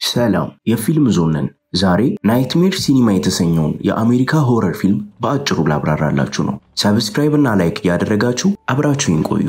ሰላም የፊልም ዞን ነን። ዛሬ ናይትሜር ሲኒማ የተሰኘውን የአሜሪካ ሆረር ፊልም በአጭሩ ላብራራላችሁ ነው። ሰብስክራይብ እና ላይክ እያደረጋችሁ አብራችሁን ቆዩ።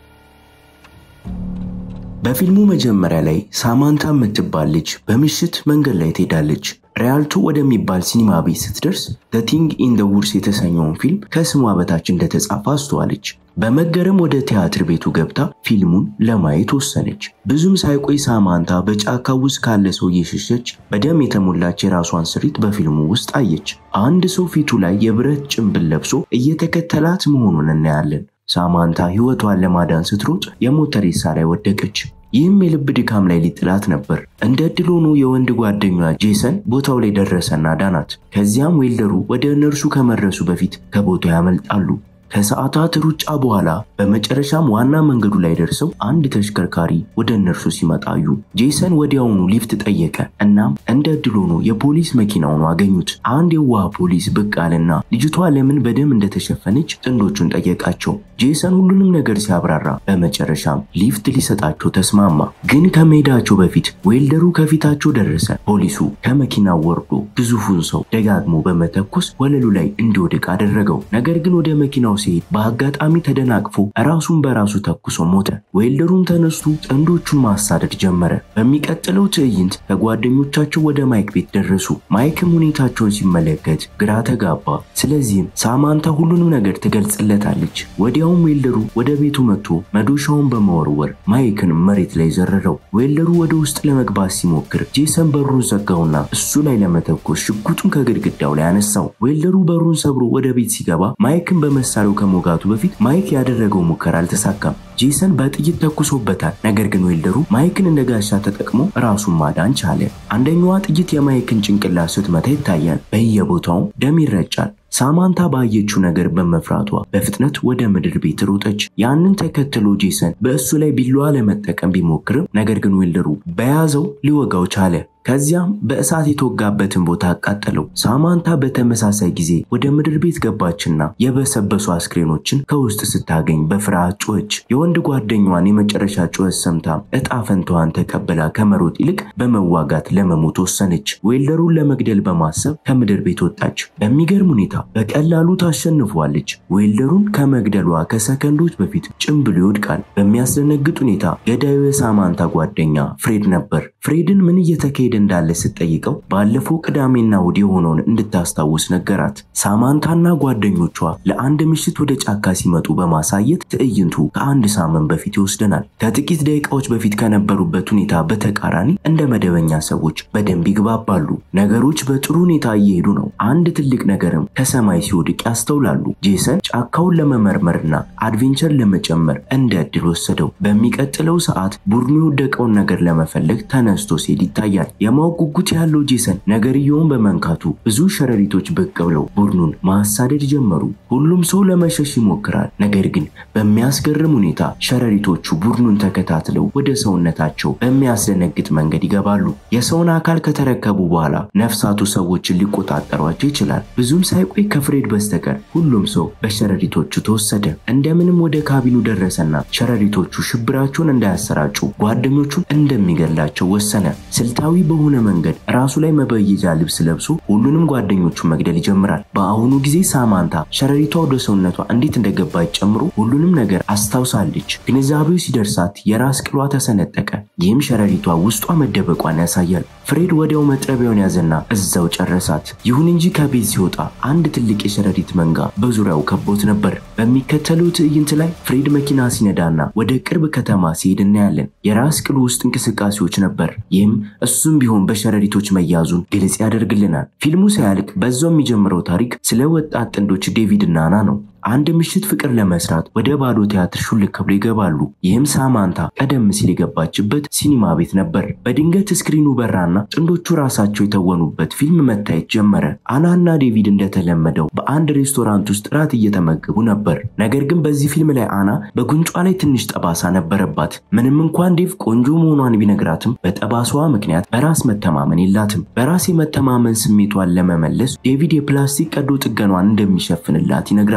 በፊልሙ መጀመሪያ ላይ ሳማንታ የምትባል ልጅ በምሽት መንገድ ላይ ትሄዳለች። ሪያልቶ ወደሚባል ሲኒማ ቤት ስትደርስ ዘ ቲንግ ኢን ደ ውድስ የተሰኘውን ፊልም ከስሟ በታች እንደተጻፈ አስተዋለች። በመገረም ወደ ቲያትር ቤቱ ገብታ ፊልሙን ለማየት ወሰነች። ብዙም ሳይቆይ ሳማንታ በጫካ ውስጥ ካለ ሰው እየሸሸች በደም የተሞላች የራሷን ስሪት በፊልሙ ውስጥ አየች። አንድ ሰው ፊቱ ላይ የብረት ጭንብል ለብሶ እየተከተላት መሆኑን እናያለን። ሳማንታ ሕይወቷን ለማዳን ስትሮጥ የሞት ሬሳ ላይ ወደቀች። ይህም የልብ ድካም ላይ ሊጥላት ነበር። እንደ ዕድል ሆኖ የወንድ ጓደኛዋ ጄሰን ቦታው ላይ ደረሰና ዳናት። ከዚያም ዌልደሩ ወደ እነርሱ ከመድረሱ በፊት ከቦታው ያመልጣሉ። ከሰዓታት ሩጫ በኋላ በመጨረሻም ዋና መንገዱ ላይ ደርሰው አንድ ተሽከርካሪ ወደ እነርሱ ሲመጣዩ ጄሰን ወዲያውኑ ሊፍት ጠየቀ። እናም እንደ ዕድል ሆኖ የፖሊስ መኪናውን አገኙት። አንድ የዋህ ፖሊስ ብቅ አለና ልጅቷ ለምን በደም እንደተሸፈነች ጥንዶቹን ጠየቃቸው። ጄሰን ሁሉንም ነገር ሲያብራራ በመጨረሻም ሊፍት ሊሰጣቸው ተስማማ። ግን ከመሄዳቸው በፊት ዌልደሩ ከፊታቸው ደረሰ። ፖሊሱ ከመኪናው ወርዶ ግዙፉን ሰው ደጋግሞ በመተኮስ ወለሉ ላይ እንዲወድቅ አደረገው። ነገር ግን ወደ መኪናው ሲሄድ በአጋጣሚ ተደናቅፎ ራሱን በራሱ ተኩሶ ሞተ። ዌልደሩም ተነስቶ ጥንዶቹን ማሳደድ ጀመረ። በሚቀጥለው ትዕይንት ከጓደኞቻቸው ወደ ማይክ ቤት ደረሱ። ማይክም ሁኔታቸውን ሲመለከት ግራ ተጋባ። ስለዚህም ሳማንታ ሁሉንም ነገር ትገልጽለታለች። ወዲያውም ዌልደሩ ወደ ቤቱ መጥቶ መዶሻውን በመወርወር ማይክን መሬት ላይ ዘረረው። ዌልደሩ ወደ ውስጥ ለመግባት ሲሞክር ጄሰን በሩን ዘጋውና እሱ ላይ ለመተኮስ ሽጉጡን ከግድግዳው ላይ አነሳው። ዌልደሩ በሩን ሰብሮ ወደ ቤት ሲገባ ማይክን በመሳሪያው ከመውጋቱ በፊት ማይክ ያደረገው ሙከራ አልተሳካም። ጄሰን በጥይት ተኩሶበታል። ነገር ግን ዌልደሩ ማይክን እንደ ጋሻ ተጠቅሞ ራሱን ማዳን ቻለ። አንደኛዋ ጥይት የማይክን ጭንቅላት ስትመታ ይታያል። በየቦታውም ደም ይረጫል። ሳማንታ ባየችው ነገር በመፍራቷ በፍጥነት ወደ ምድር ቤት ሮጠች። ያንን ተከትሎ ጄሰን በእሱ ላይ ቢላዋ ለመጠቀም ቢሞክርም ነገር ግን ዌልደሩ በያዘው ሊወጋው ቻለ። ከዚያም በእሳት የተወጋበትን ቦታ አቃጠለው። ሳማንታ በተመሳሳይ ጊዜ ወደ ምድር ቤት ገባችና የበሰበሱ አስክሬኖችን ከውስጥ ስታገኝ በፍርሃት ጮኸች። የወንድ ጓደኛዋን የመጨረሻ ጩኸት ሰምታ እጣ ፈንታዋን ተቀብላ ከመሮጥ ይልቅ በመዋጋት ለመሞት ወሰነች። ዌልደሩን ለመግደል በማሰብ ከምድር ቤት ወጣች። በሚገርም ሁኔታ በቀላሉ ታሸንፏለች። ዌልደሩን ከመግደሏ ከሰከንዶች በፊት ጭምብሉ ይወድቃል። በሚያስደነግጥ ሁኔታ ገዳዩ የሳማንታ ጓደኛ ፍሬድ ነበር። ፍሬድን ምን እየተካሄደ እንዳለ ስትጠይቀው ባለፈው ቅዳሜና እሑድ የሆነውን እንድታስታውስ ነገራት። ሳማንታና ጓደኞቿ ለአንድ ምሽት ወደ ጫካ ሲመጡ በማሳየት ትዕይንቱ ከአንድ ሳምንት በፊት ይወስደናል። ከጥቂት ደቂቃዎች በፊት ከነበሩበት ሁኔታ በተቃራኒ እንደ መደበኛ ሰዎች በደንብ ይግባባሉ። ነገሮች በጥሩ ሁኔታ እየሄዱ ነው። አንድ ትልቅ ነገርም ከሰማይ ሲወድቅ ያስተውላሉ። ጄሰን ጫካውን ለመመርመርና አድቬንቸር ለመጨመር እንደ ዕድል ወሰደው። በሚቀጥለው ሰዓት ቡድኑ የወደቀውን ነገር ለመፈለግ ተነስቶ ሲሄድ ይታያል። የማወቅ ጉጉት ያለው ጄሰን ነገርየውን በመንካቱ ብዙ ሸረሪቶች ብቅ ብለው ቡድኑን ማሳደድ ጀመሩ። ሁሉም ሰው ለመሸሽ ይሞክራል። ነገር ግን በሚያስገርም ሁኔታ ሸረሪቶቹ ቡድኑን ተከታትለው ወደ ሰውነታቸው በሚያስደነግጥ መንገድ ይገባሉ። የሰውን አካል ከተረከቡ በኋላ ነፍሳቱ ሰዎችን ሊቆጣጠሯቸው ይችላል። ብዙም ሳይቆይ ከፍሬድ በስተቀር ሁሉም ሰው በሸረሪቶቹ ተወሰደ። እንደምንም ወደ ካቢኑ ደረሰና ሸረሪቶቹ ሽብራቸውን እንዳያሰራጩ ጓደኞቹን እንደሚገላቸው ወሰነ። ስልታዊ በሆነ መንገድ ራሱ ላይ መበየጃ ልብስ ለብሶ ሁሉንም ጓደኞቹን መግደል ይጀምራል። በአሁኑ ጊዜ ሳማንታ ሸረሪቷ ወደ ሰውነቷ እንዴት እንደገባች ጨምሮ ሁሉንም ነገር አስታውሳለች። ግንዛቤው ሲደርሳት የራስ ቅሏ ተሰነጠቀ። ይህም ሸረሪቷ ውስጧ መደበቋን ያሳያል። ፍሬድ ወዲያው መጥረቢያውን ያዘና እዛው ጨረሳት። ይሁን እንጂ ከቤት ሲወጣ አንድ ትልቅ የሸረሪት መንጋ በዙሪያው ከቦት ነበር። በሚከተለው ትዕይንት ላይ ፍሬድ መኪና ሲነዳና ወደ ቅርብ ከተማ ሲሄድ እናያለን። የራስ ቅሉ ውስጥ እንቅስቃሴዎች ነበር። ይህም እሱም ቢሆን በሸረሪቶች መያዙን ግልጽ ያደርግልናል። ፊልሙ ሳያልቅ በዛው የሚጀምረው ታሪክ ስለ ወጣት ጥንዶች ዴቪድ እና አና ነው። አንድ ምሽት ፍቅር ለመስራት ወደ ባዶ ቲያትር ሹልክ ብሎ ይገባሉ። ይህም ሳማንታ ቀደም ሲል የገባችበት ሲኒማ ቤት ነበር። በድንገት ስክሪኑ በራና ጥንዶቹ ራሳቸው የተወኑበት ፊልም መታየት ጀመረ። አናና ዴቪድ እንደተለመደው በአንድ ሬስቶራንት ውስጥ ራት እየተመገቡ ነበር። ነገር ግን በዚህ ፊልም ላይ አና በጉንጯ ላይ ትንሽ ጠባሳ ነበረባት። ምንም እንኳን ዴቭ ቆንጆ መሆኗን ቢነግራትም በጠባሳዋ ምክንያት በራስ መተማመን የላትም። በራስ የመተማመን ስሜቷን ለመመለስ ዴቪድ የፕላስቲክ ቀዶ ጥገኗን እንደሚሸፍንላት ይነግራታል።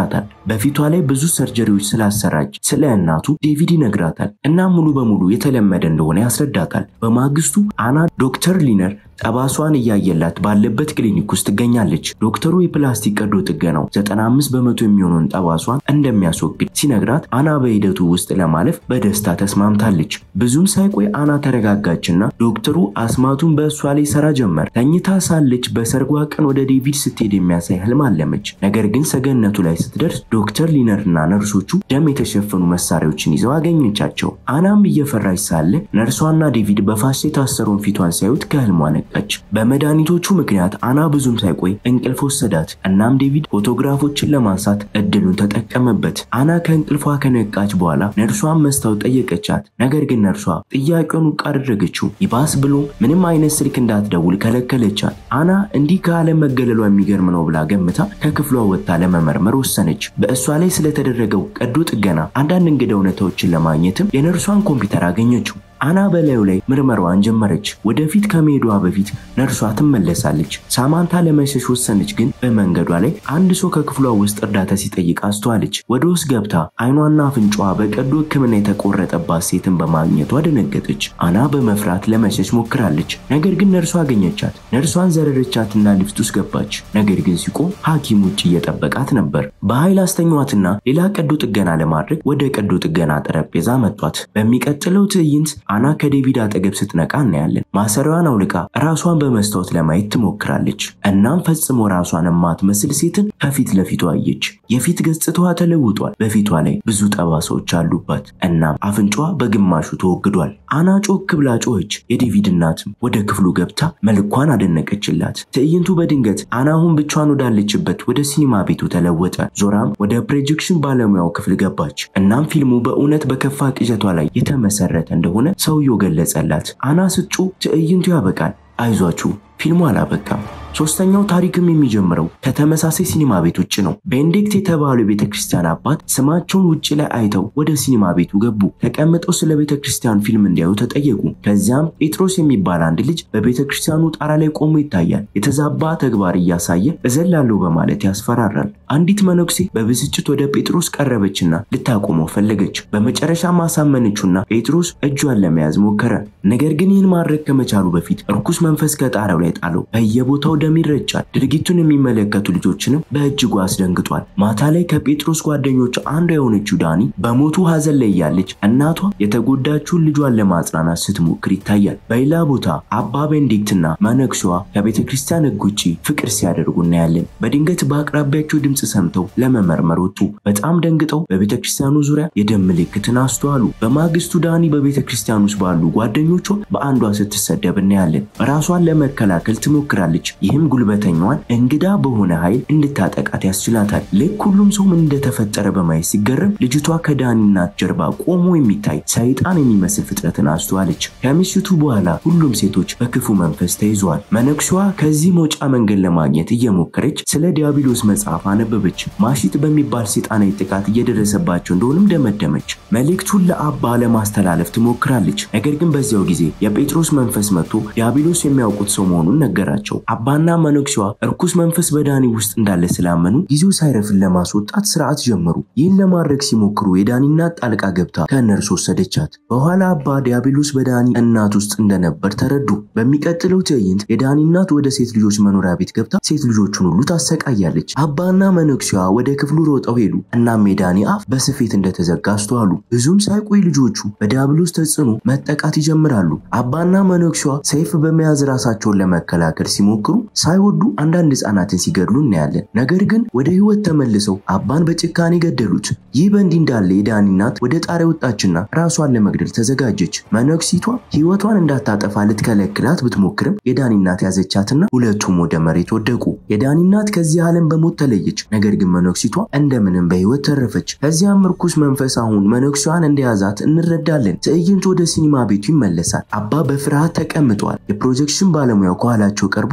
በፊቷ ላይ ብዙ ሰርጀሪዎች ስላሰራች ስለ እናቱ ዴቪድ ይነግራታል እና ሙሉ በሙሉ የተለመደ እንደሆነ ያስረዳታል። በማግስቱ አና ዶክተር ሊነር ጠባሷን እያየላት ባለበት ክሊኒክ ውስጥ ትገኛለች። ዶክተሩ የፕላስቲክ ቀዶ ጥገናው 95 በመቶ የሚሆነውን ጠባሷን እንደሚያስወግድ ሲነግራት አና በሂደቱ ውስጥ ለማለፍ በደስታ ተስማምታለች። ብዙም ሳይቆይ አና ተረጋጋችና ዶክተሩ አስማቱን በእሷ ላይ ሰራ ጀመር። ተኝታ ሳለች በሰርጓ ቀን ወደ ዴቪድ ስትሄድ የሚያሳይ ህልም አለመች። ነገር ግን ሰገነቱ ላይ ስትደርስ ዶክተር ሊነርና ነርሶቹ ደም የተሸፈኑ መሳሪያዎችን ይዘው አገኘቻቸው። አናም እየፈራች ሳለ ነርሷና ዴቪድ በፋስ የታሰረውን ፊቷን ሲያዩት ከህልሟ ነቃች። በመድኃኒቶቹ ምክንያት አና ብዙም ሳይቆይ እንቅልፍ ወሰዳት። እናም ዴቪድ ፎቶግራፎችን ለማንሳት እድሉን ተጠቀመበት። አና ከእንቅልፏ ከነቃች በኋላ ነርሷን መስታወት ጠየቀቻት። ነገር ግን ነርሷ ጥያቄውን ውድቅ አደረገችው። ይባስ ብሎ ምንም አይነት ስልክ እንዳትደውል ከለከለቻት። አና እንዲህ ከዓለም መገለሏ የሚገርም ነው ብላ ገምታ ከክፍሏ ወጥታ ለመመርመር ወሰነች። በእሷ ላይ ስለተደረገው ቀዶ ጥገና አንዳንድ እንግዳ እውነታዎችን ለማግኘትም የነርሷን ኮምፒውተር አገኘችው። አና በላዩ ላይ ምርመራዋን ጀመረች። ወደፊት ከመሄዷ በፊት ነርሷ ትመለሳለች። ሳማንታ ለመሸሽ ወሰነች። ግን በመንገዷ ላይ አንድ ሰው ከክፍሏ ውስጥ እርዳታ ሲጠይቅ አስተዋለች። ወደ ውስጥ ገብታ አይኗና አፍንጫዋ በቀዶ ሕክምና የተቆረጠባት ሴትን በማግኘቷ ደነገጠች። አና በመፍራት ለመሸሽ ሞክራለች። ነገር ግን ነርሷ አገኘቻት። ነርሷን ዘረረቻትና ሊፍት ውስጥ ገባች። ነገር ግን ሲቆም ሐኪም ውጭ እየጠበቃት ነበር። በኃይል አስተኛዋትና ሌላ ቀዶ ጥገና ለማድረግ ወደ ቀዶ ጥገና ጠረጴዛ መጧት። በሚቀጥለው ትዕይንት አና ከዴቪድ አጠገብ ስትነቃ እናያለን። ማሰሪያዋን አውልቃ ራሷን በመስታወት ለማየት ትሞክራለች። እናም ፈጽሞ ራሷን የማትመስል ሴትን ከፊት ለፊቷ አየች። የፊት ገጽታዋ ተለውጧል። በፊቷ ላይ ብዙ ጠባሳዎች አሉባት። እናም አፍንጫዋ በግማሹ ተወግዷል። አና ጮክ ብላ ጮኸች። የዴቪድ እናትም ወደ ክፍሉ ገብታ መልኳን አደነቀችላት። ትዕይንቱ በድንገት አና አሁን ብቻዋን ወዳለችበት ወደ ሲኒማ ቤቱ ተለወጠ። ዞራም ወደ ፕሮጀክሽን ባለሙያው ክፍል ገባች። እናም ፊልሙ በእውነት በከፋ ቅዠቷ ላይ የተመሰረተ እንደሆነ ሰውየው ገለጸላት። አና ስትጮ ትዕይንቱ ያበቃል። አይዟችሁ ፊልሙ አላበቃም። ሶስተኛው ታሪክም የሚጀምረው ከተመሳሳይ ሲኒማ ቤት ውጭ ነው። ቤኔዲክት የተባሉ የቤተ ክርስቲያን አባት ስማቸውን ውጭ ላይ አይተው ወደ ሲኒማ ቤቱ ገቡ። ተቀምጠው ስለ ቤተ ክርስቲያን ፊልም እንዲያዩ ተጠየቁ። ከዚያም ጴጥሮስ የሚባል አንድ ልጅ በቤተ ክርስቲያኑ ጣራ ላይ ቆሞ ይታያል። የተዛባ ተግባር እያሳየ እዘላለሁ በማለት ያስፈራራል። አንዲት መነኩሴ በብስጭት ወደ ጴጥሮስ ቀረበችና ልታቆመው ፈለገች። በመጨረሻ ማሳመነችውና ጴጥሮስ እጇን ለመያዝ ሞከረ። ነገር ግን ይህን ማድረግ ከመቻሉ በፊት እርኩስ መንፈስ ከጣራው ላይ ጣለው። በየቦታው ደም ይረጫል። ድርጊቱን የሚመለከቱ ልጆችንም በእጅጉ አስደንግጧል። ማታ ላይ ከጴጥሮስ ጓደኞች አንዷ የሆነችው ዳኒ በሞቱ ሐዘን ላይ እያለች እናቷ የተጎዳችውን ልጇን ለማጽናናት ስትሞክር ይታያል። በሌላ ቦታ አባ ቤኔዲክትና መነኩሴዋ ከቤተ ክርስቲያን ሕግ ውጭ ፍቅር ሲያደርጉ እናያለን። በድንገት በአቅራቢያቸው ድምፅ ሰምተው ለመመርመር ወጡ። በጣም ደንግጠው በቤተ ክርስቲያኑ ዙሪያ የደም ምልክትን አስተዋሉ። በማግስቱ ዳኒ በቤተ ክርስቲያን ውስጥ ባሉ ጓደኞቿ በአንዷ ስትሰደብ እናያለን። ራሷን ለመከላከል ትሞክራለች። ይህም ጉልበተኛዋን እንግዳ በሆነ ኃይል እንድታጠቃት ያስችላታል። ልክ ሁሉም ሰው ምን እንደተፈጠረ በማየት ሲገረም ልጅቷ ከዳኒ እናት ጀርባ ቆሞ የሚታይ ሰይጣን የሚመስል ፍጥረትን አስተዋለች። ከምሽቱ በኋላ ሁሉም ሴቶች በክፉ መንፈስ ተይዘዋል። መነኩሴዋ ከዚህ መውጫ መንገድ ለማግኘት እየሞከረች ስለ ዲያብሎስ መጽሐፍ አነበበች። ማሽት በሚባል ሰይጣናዊ ጥቃት እየደረሰባቸው እንደሆንም ደመደመች። መልእክቱን ለአባ ለማስተላለፍ ትሞክራለች። ነገር ግን በዚያው ጊዜ የጴጥሮስ መንፈስ መጥቶ ዲያብሎስ የሚያውቁት ሰው መሆኑን ነገራቸው። አባና መነኩሴዋ እርኩስ መንፈስ በዳኒ ውስጥ እንዳለ ስላመኑ ጊዜው ሳይረፍን ለማስወጣት ስርዓት ጀመሩ። ይህን ለማድረግ ሲሞክሩ የዳኒ እናት ጣልቃ ገብታ ከእነርሱ ወሰደቻት። በኋላ አባ ዲያብሎስ በዳኒ እናት ውስጥ እንደነበር ተረዱ። በሚቀጥለው ትዕይንት የዳኒ እናት ወደ ሴት ልጆች መኖሪያ ቤት ገብታ ሴት ልጆቹን ሁሉ ታሰቃያለች። አባና መነኩሴዋ ወደ ክፍሉ ሮጠው ሄዱ። እናም የዳኒ አፍ በስፌት እንደተዘጋ አስተዋሉ። ብዙም ሳይቆይ ልጆቹ በዲያብሎስ ተጽዕኖ መጠቃት ይጀምራሉ። አባና መነኩሴዋ ሰይፍ በመያዝ ራሳቸውን ለመከላከል ሲሞክሩ ሳይወዱ አንዳንድ ህፃናትን ሲገድሉ እናያለን። ነገር ግን ወደ ህይወት ተመልሰው አባን በጭካኔ ገደሉት። ይህ በእንዲህ እንዳለ የዳኒ እናት ወደ ጣሪያ ወጣችና ራሷን ለመግደል ተዘጋጀች። መነኩሲቷ ህይወቷን እንዳታጠፋ ልትከለክላት ብትሞክርም የዳኒ እናት ያዘቻትና ሁለቱም ወደ መሬት ወደቁ። የዳኒ እናት ከዚህ ዓለም በሞት ተለየች። ነገር ግን መነኩሲቷ እንደምንም በህይወት ተረፈች። ከዚያም ርኩስ መንፈስ አሁን መነኩሴዋን እንደያዛት እንረዳለን። ትዕይንቱ ወደ ሲኒማ ቤቱ ይመለሳል። አባ በፍርሃት ተቀምጠዋል። የፕሮጀክሽን ባለሙያው ከኋላቸው ቀርቦ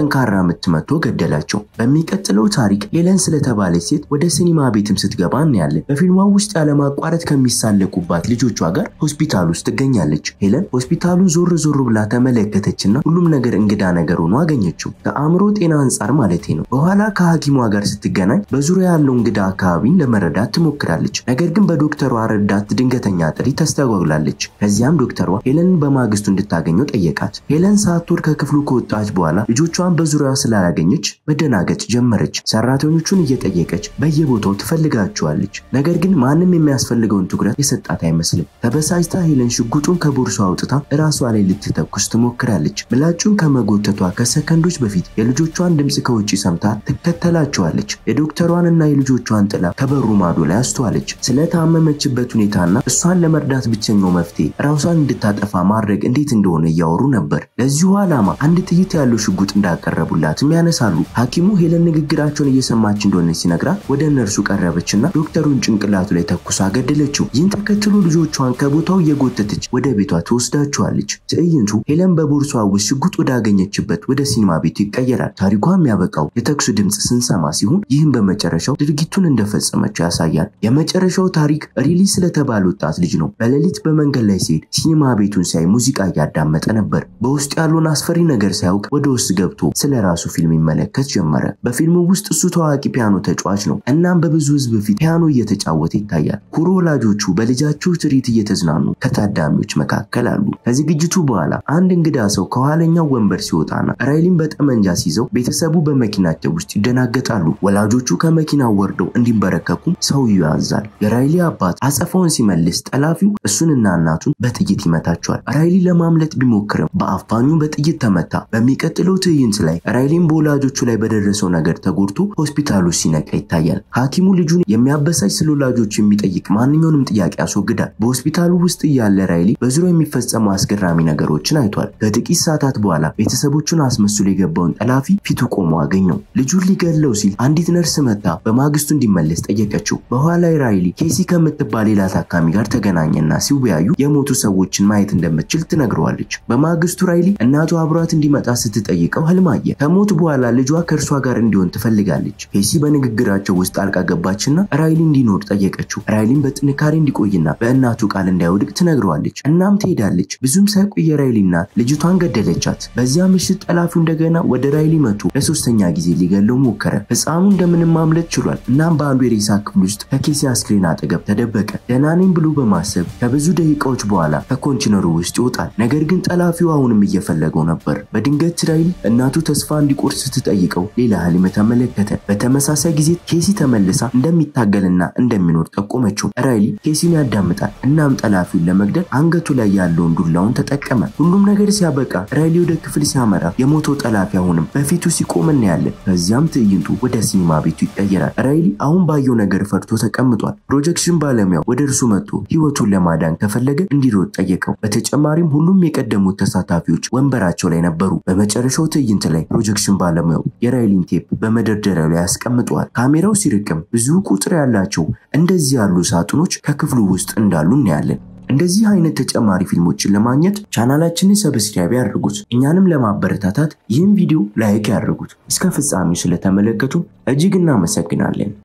በጠንካራ ምት መቶ ገደላቸው። በሚቀጥለው ታሪክ ሄለን ስለተባለች ሴት ወደ ሲኒማ ቤትም ስትገባ እናያለን። በፊልሟ ውስጥ ያለማቋረጥ ከሚሳለቁባት ልጆቿ ጋር ሆስፒታል ውስጥ ትገኛለች። ሄለን ሆስፒታሉን ዞር ዞር ብላ ተመለከተችና ሁሉም ነገር እንግዳ ነገር ሆኖ አገኘችው። ከአእምሮ ጤና አንጻር ማለቴ ነው። በኋላ ከሐኪሟ ጋር ስትገናኝ በዙሪያ ያለው እንግዳ አካባቢን ለመረዳት ትሞክራለች። ነገር ግን በዶክተሯ ረዳት ድንገተኛ ጥሪ ተስተጓጉላለች። ከዚያም ዶክተሯ ሄለንን በማግስቱ እንድታገኘው ጠየቃት። ሄለን ሳትወድ ከክፍሉ ከወጣች በኋላ ልጆቿን በዙሪያዋ ስላላገኘች መደናገጥ ጀመረች። ሰራተኞቹን እየጠየቀች በየቦታው ትፈልጋቸዋለች። ነገር ግን ማንም የሚያስፈልገውን ትኩረት የሰጣት አይመስልም። ተበሳጭታ ሄለን ሽጉጡን ከቦርሷ አውጥታ እራሷ ላይ ልትተኩስ ትሞክራለች። ምላጩን ከመጎተቷ ከሰከንዶች በፊት የልጆቿን ድምፅ ከውጭ ሰምታ ትከተላቸዋለች። የዶክተሯንና የልጆቿን ጥላ ከበሩ ማዶ ላይ አስተዋለች። ስለታመመችበት ሁኔታና እሷን ለመርዳት ብቸኛው መፍትሄ ራሷን እንድታጠፋ ማድረግ እንዴት እንደሆነ እያወሩ ነበር። ለዚሁ ዓላማ አንድ ጥይት ያለው ሽጉጥ እንዳቀረቡላትም ያነሳሉ። ሐኪሙ ሄለን ንግግራቸውን እየሰማች እንደሆነ ሲነግራት ወደ እነርሱ ቀረበችና ዶክተሩን ጭንቅላቱ ላይ ተኩሳ ገደለችው። ይህን ተከትሎ ልጆቿን ከቦታው እየጎተተች ወደ ቤቷ ትወስዳቸዋለች። ትዕይንቱ ሄለን በቦርሷ ውስጥ ሽጉጥ ወዳገኘችበት ወደ ሲኒማ ቤቱ ይቀየራል። ታሪኳ የሚያበቃው የተኩሱ ድምፅ ስንሰማ ሲሆን ይህም በመጨረሻው ድርጊቱን እንደፈጸመችው ያሳያል። የመጨረሻው ታሪክ ሪሊ ስለተባለ ወጣት ልጅ ነው። በሌሊት በመንገድ ላይ ሲሄድ ሲኒማ ቤቱን ሲያይ ሙዚቃ እያዳመጠ ነበር። በውስጥ ያለውን አስፈሪ ነገር ሳያውቅ ወደ ውስጥ ገብቶ ስለ ራሱ ፊልም ይመለከት ጀመረ። በፊልሙ ውስጥ እሱ ታዋቂ ፒያኖ ተጫዋች ነው። እናም በብዙ ሕዝብ ፊት ፒያኖ እየተጫወተ ይታያል። ኩሩ ወላጆቹ በልጃቸው ትርኢት እየተዝናኑ ከታዳሚዎች መካከል አሉ። ከዝግጅቱ በኋላ አንድ እንግዳ ሰው ከኋለኛው ወንበር ሲወጣና ራይሊን በጠመንጃ ሲይዘው ቤተሰቡ በመኪናቸው ውስጥ ይደናገጣሉ። ወላጆቹ ከመኪናው ወርደው እንዲንበረከኩም ሰውየው ያዛል። የራይሊ አባት አጸፋውን ሲመልስ ጠላፊው እሱንና እናቱን በጥይት ይመታቸዋል። ራይሊ ለማምለጥ ቢሞክርም በአፋኙ በጥይት ተመታ። በሚቀጥለው ትዕይንት ላይ ራይሊን በወላጆቹ ላይ በደረሰው ነገር ተጎድቶ ሆስፒታሉ ሲነቃ ይታያል። ሐኪሙ ልጁን የሚያበሳጭ ስለ ወላጆቹ የሚጠይቅ ማንኛውንም ጥያቄ ያስወግዳል። በሆስፒታሉ ውስጥ እያለ ራይሊ በዙሪያው የሚፈጸሙ አስገራሚ ነገሮችን አይቷል። ከጥቂት ሰዓታት በኋላ ቤተሰቦቹን አስመስሎ የገባውን ጠላፊ ፊቱ ቆሞ አገኘው። ልጁን ሊገለው ሲል አንዲት ነርስ መታ በማግስቱ እንዲመለስ ጠየቀችው። በኋላ ራይሊ ኬሲ ከምትባል ሌላ ታካሚ ጋር ተገናኘና ሲወያዩ የሞቱ ሰዎችን ማየት እንደምትችል ትነግረዋለች። በማግስቱ ራይሊ እናቱ አብሯት እንዲመጣ ስትጠይቀው ህልም አየ። ከሞት በኋላ ልጇ ከእርሷ ጋር እንዲሆን ትፈልጋለች። ኬሲ በንግግራቸው ውስጥ ጣልቃ ገባችና ራይሊ እንዲኖር ጠየቀችው። ራይሊን በጥንካሬ እንዲቆይና በእናቱ ቃል እንዳይወድቅ ትነግረዋለች። እናም ትሄዳለች። ብዙም ሳይቆይ የራይሊ እናት ልጅቷን ገደለቻት። በዚያ ምሽት ጠላፊው እንደገና ወደ ራይሊ መቶ ለሶስተኛ ጊዜ ሊገለው ሞከረ። ህፃኑ እንደምንም ማምለጥ ችሏል። እናም በአንዱ የሬሳ ክፍል ውስጥ ከኬሲ አስክሬን አጠገብ ተደበቀ። ደህና ነኝ ብሎ በማሰብ ከብዙ ደቂቃዎች በኋላ ከኮንቲነሩ ውስጥ ይወጣል። ነገር ግን ጠላፊው አሁንም እየፈለገው ነበር። በድንገት ራይሊ እናቱ ተስፋ እንዲቆርጥ ስትጠይቀው ሌላ ህልም ተመለከተ። በተመሳሳይ ጊዜ ኬሲ ተመልሳ እንደሚታገልና እንደሚኖር ጠቆመችው። ራይሊ ኬሲን ያዳምጣል። እናም ጠላፊውን ለመግደል አንገቱ ላይ ያለውን ዱላውን ተጠቀመ። ሁሉም ነገር ሲያበቃ ራይሊ ወደ ክፍል ሲያመራ የሞተው ጠላፊ አሁንም በፊቱ ሲቆም እናያለን። ከዚያም ትዕይንቱ ወደ ሲኒማ ቤቱ ይቀየራል። ራይሊ አሁን ባየው ነገር ፈርቶ ተቀምጧል። ፕሮጀክሽን ባለሙያው ወደ እርሱ መጥቶ ህይወቱን ለማዳን ከፈለገ እንዲሮጥ ጠየቀው። በተጨማሪም ሁሉም የቀደሙት ተሳታፊዎች ወንበራቸው ላይ ነበሩ። በመጨረሻው ትዕይንት ላይ ፕሮጀክሽን ባለሙያው የራይሊን ቴፕ በመደርደሪያው ላይ ያስቀምጠዋል። ካሜራው ሲርቅም ብዙ ቁጥር ያላቸው እንደዚህ ያሉ ሳጥኖች ከክፍሉ ውስጥ እንዳሉ እናያለን። እንደዚህ አይነት ተጨማሪ ፊልሞችን ለማግኘት ቻናላችንን ሰብስክራይብ ያድርጉት። እኛንም ለማበረታታት ይህን ቪዲዮ ላይክ ያድርጉት። እስከ ፍጻሜው ስለተመለከቱ እጅግ እናመሰግናለን።